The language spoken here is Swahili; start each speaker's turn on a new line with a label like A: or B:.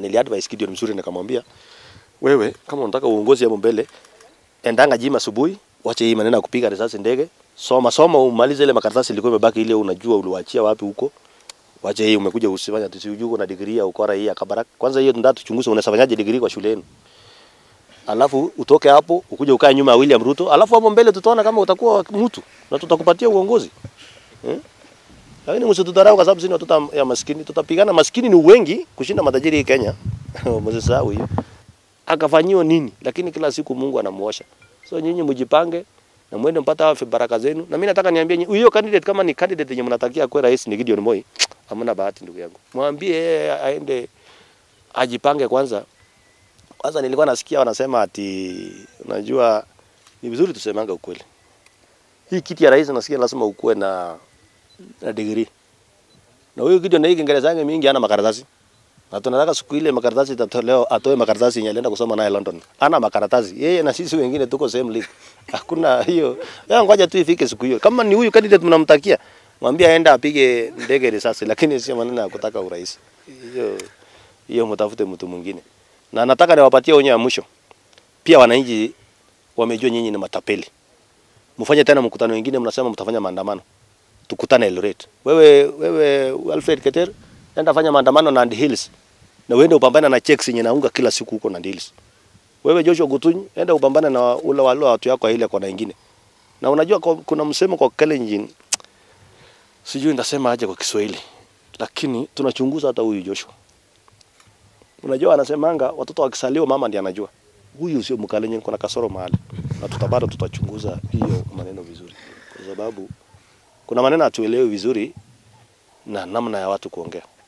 A: niliadvise Gideon mzuri, nikamwambia wewe, kama unataka uongozi hapo mbele, endanga gym asubuhi, wache hii maneno ya kupiga risasi ndege, soma soma, umalize ile makaratasi ilikuwa imebaki, ile unajua uliwaachia wapi huko. Wache hii umekuja usifanya tusijui uko na degree ya ukora hii ya Kabarak. Kwanza hiyo ndio tuchunguze, unafanyaje degree kwa shule yenu, alafu utoke hapo ukuje ukae nyuma ya William Ruto, alafu hapo mbele tutaona kama utakuwa mtu na tutakupatia uongozi eh? Lakini msitudharau kwa sababu sisi ni watoto ya maskini. Tutapigana, maskini ni wengi kushinda matajiri hii Kenya. Msisahau hiyo. Akafanyiwa nini? Lakini kila siku Mungu anamuosha. So nyinyi mjipange na mwende mpata hawa baraka zenu. Na mimi nataka niambie nyinyi, huyo candidate kama ni candidate yenye mnatakia kwa rais ni Gideon Moi, hamna bahati ndugu yangu. Mwambie yeye aende ajipange kwanza. Kwanza nilikuwa nasikia wanasema ati unajua ni vizuri tusemanga ukweli. Hii kiti ya rais nasikia lazima ukuwe na na degree. Na huyo Gideon na hii Kiingereza yake mingi ana makaratasi. Na tunataka siku ile makaratasi itatolewa atoe makaratasi yenye alienda kusoma naye London. Ana makaratasi. Yeye na sisi wengine tuko same league. Hakuna hiyo. Ya ngoja tu ifike siku hiyo. Kama ni huyu candidate mnamtakia, mwambie aende apige ndege risasi lakini sio maneno ya kutaka urais. Hiyo hiyo mtafute mtu mwingine. Na nataka niwapatie onyo ya mwisho. Pia wananchi wamejua nyinyi ni matapeli. Mfanye tena mkutano wengine, mnasema mtafanya maandamano tukutane Eldoret. Wewe wewe Alfred Keter, enda fanya maandamano Nandi Hills. Na uende upambane na checks yenye naunga kila siku huko Nandi Hills. Wewe Joshua Gutunyi, enda upambane na ule wale watu yako ile kwa na nyingine. Na unajua kwa- kuna msemo kwa Kalenjin. Sijui ndasema aje kwa Kiswahili. Lakini tunachunguza hata huyu Joshua. Unajua anasemanga watoto wakisaliwa mama ndiye anajua. Huyu sio Mkalenjin, kuna kasoro mahali. Na tutabado tutachunguza hiyo maneno vizuri. Kwa sababu kuna maneno hatuelewi vizuri na namna ya watu kuongea.